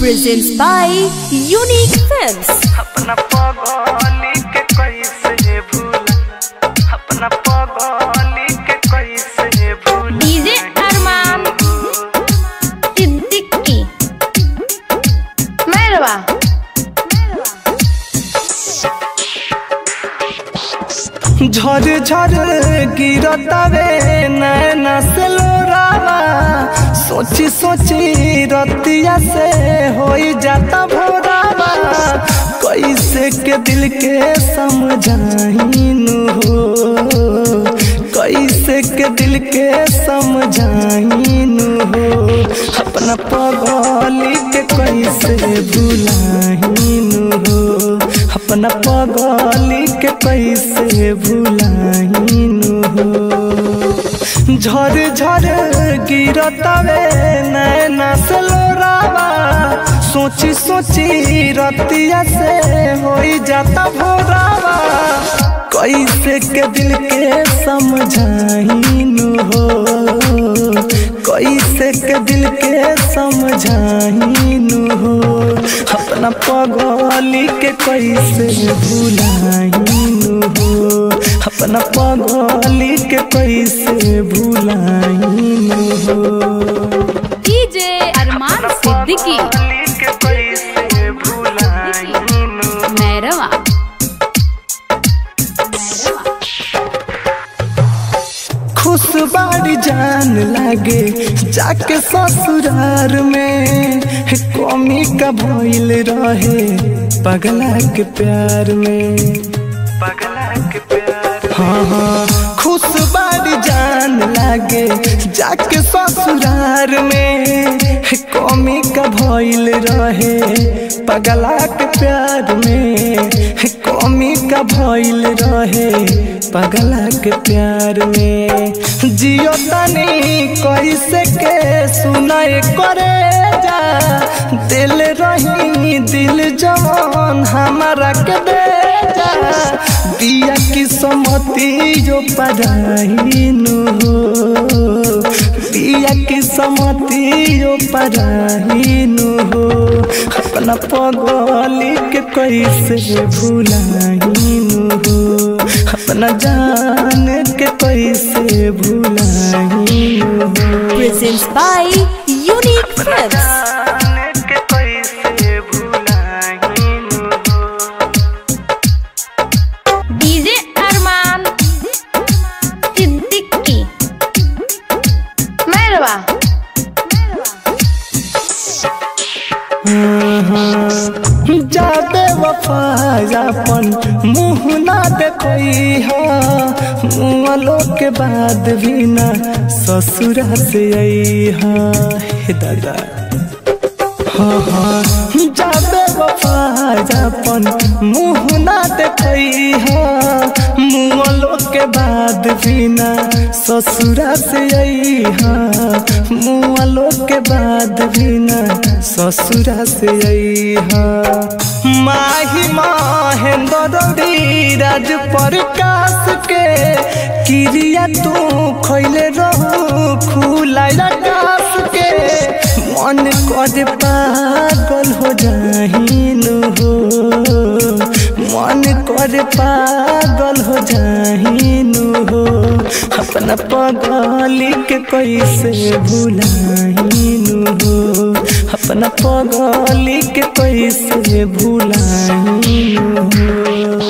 presents by Unique Films. अपना पगली के कैसे भूला अपना पगली के कैसे भूला DJ Arman Siddiqui. Merhaba. झर झर गिरतावे नैना से लोरावा सोची सोची रतिया से होई जाता भोरावा कैसे के दिल के समझाइनु हो कैसे के दिल के समझाइनु हो अपना पगली के कैसे भुलाइनु हो अपना पगली के कैसे भुलाइनु हो झर झर गिरतावे नैना से लोरावा सोची सोची रतिया से होई जाता भोरावा कैसे के दिल के समझाइनु हो कैसे के दिल के समझाइनु हो अपना पगली के कैसे भुलाइनु हो अपना पगली के कैसे भुलाइनु हो DJ Arman Siddiqui. के कैसे भुलाइनु Merhaba. खुश बाड़ी जान लागे जाके ससुरार में कमी का भइल रहे पगला के प्यार में पगला के प्यार हाँ हाँ खुश बाड़ी जान लागे जाके ससुरार में कमी का भइल रहे पगला के प्यार में कमी का भइल रहे पगला के प्यार में जियो तनी कैसे के सुनाए करे जा दिल रही दिल जवान हमारा के दे जा बिया की समति जो पढ़ाइनु हो बिया की समति जो पढ़ाइनु हो अपना पगली के कैसे भुलाइनु हो अपना जान के कैसे भुलाइनु हो Presents by Unique Films. जान के कैसे भुलाइनु हो DJ Arman Siddiqui. Merhaba. जाबे वफायापन मुँह ना देखई हा मुँहलो के बाद भी ना ससुरा से आई हा हे दादा हाँ हाँ जाबे वफायापन मुँह ना देखई हा मुँहलो के बाद भी ना ससुरा से आई हा मुँहलो के बाद भी ना ससुरा से आई हा माही महेंद्र राज प्रकाश के क्रिया तू खैले रहू खुलाइल आकाश के मन कर पागल हो जाहिनु हो मन कर पागल हो जाहिनु हो अपना पगली के कैसे भुलाइनु हो अपना पगली के कैसे भुलाइनु हो